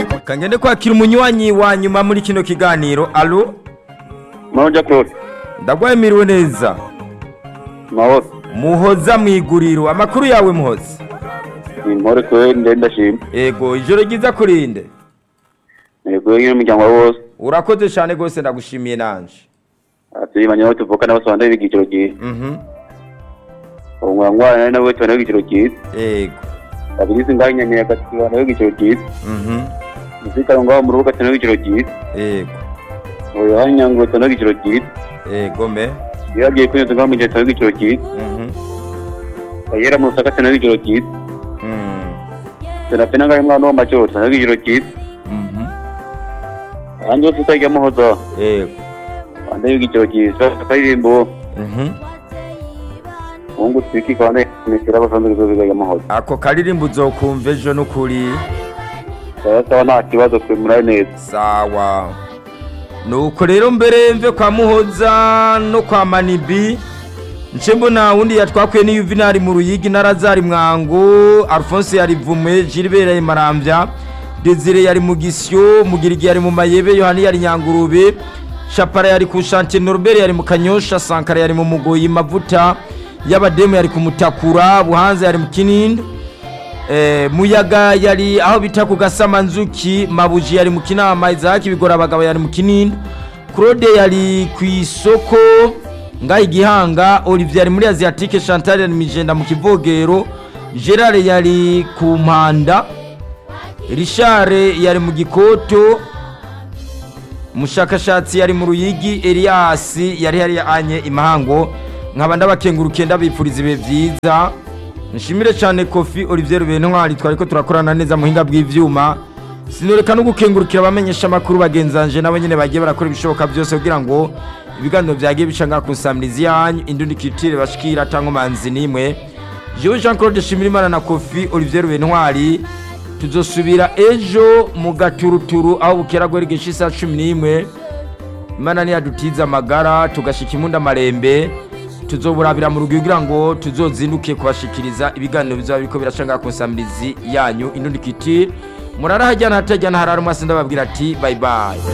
kangende kwakira umunywanyi wa nyuma muri kino kiganiro alo Mahoro Claude. ndagwemiriwe neza Mahoro. muhoza mu iguriro amakuru yawe muhoza Ni Mahoro kwe ndende ndashima. ego ijoro ryiza kurinde Yego nyine umuryango wawe wose. urakoze cyane rwose ndagushimiye nanje Atuye banyaho tuvuka nabo sonda ibigiciro cyiza. mhm Umwa ngwana nawe tubana ibigiciro cyiza. ego Abiri singanya ne agati bana ibigiciro cyiza. mhm Muzika ngaho mu rubuga tubana ibigiciro cyiza. ego Oyo hanyango tubana ibigiciro cyiza. ego me Yagiye kwiyo ngaho mu gihe tubana ibigiciro cyiza. mhm Ayera mu saka tubana ibigiciro cyiza. mm Serafina ngaho mwana w'amacyo tubana ibigiciro cyiza. mhm Anje tutajya muhoza. ego Ande ibigiciro cyiza. Akaririmbo. mhm Mungu twiki kwa ne misira basanzwe kuzobiga muhoza. ako karirimbo uzokumva ejo n'ukuri Sawa nta kibazo kwe muri neza. sawa nuko rero mbere mve kwa muhoza no kwa manibi nce mbona wundi yatwakwiye ni yuvinari mu ruyigi na razari mwango alphonse yari vume gilbert yari marambya desire yari mu gisyo mugirigi yari mu mayebe yohani yari nyangurube shapara yari ku shantiye norbert yari mu kanyosha sankara yari mu mugoyi mavuta y'abademu yari ku mutakura buhanza yari mu kinindi Eh, muyaga yari aho bita ku gasamanzuki mabuji yari mu kinama izaki bigora abagabo yari mu kinini claude yari ku isoko ngaho igihanga olivier yari muri asiatique chantal yari mijenda mu kivogero gerard yari ku mpanda richard yari mu gikoto umushakashatsi yari mu ruyigi elias yari yari anye imahango nkaba ndabakengurukiye ndabipfuriza ibihe byiza nshimire cyane kofi olivier rubentwari twari ko turakorana neza muhinga bw'ivyuma sinoreka no gukengurukira abamenyesha amakuru bagenzanje nabo nyene bagiye barakora ibishoboka byose kugira ngo ibiganiro byagiye bica ngaha kusamiriza yanyu indundi kitire bashikira tango manzi nimwe jewe jean claude shimirimana na kofi olivier rubentwari tuzosubira ejo mu gaturuturu aho bukera guheregesha isaha cumi n'imwe imana niyadutiza amagara tugashika imunda marembe tuzoburabira mu rugo kugira ngo tuzozinduke kubashikiriza ibiganiro bizaba biriko biracanga ku nsamirizi yanyu indundi kiti murara hajyana hatajyana harara umwasi ndababwira ati bye bye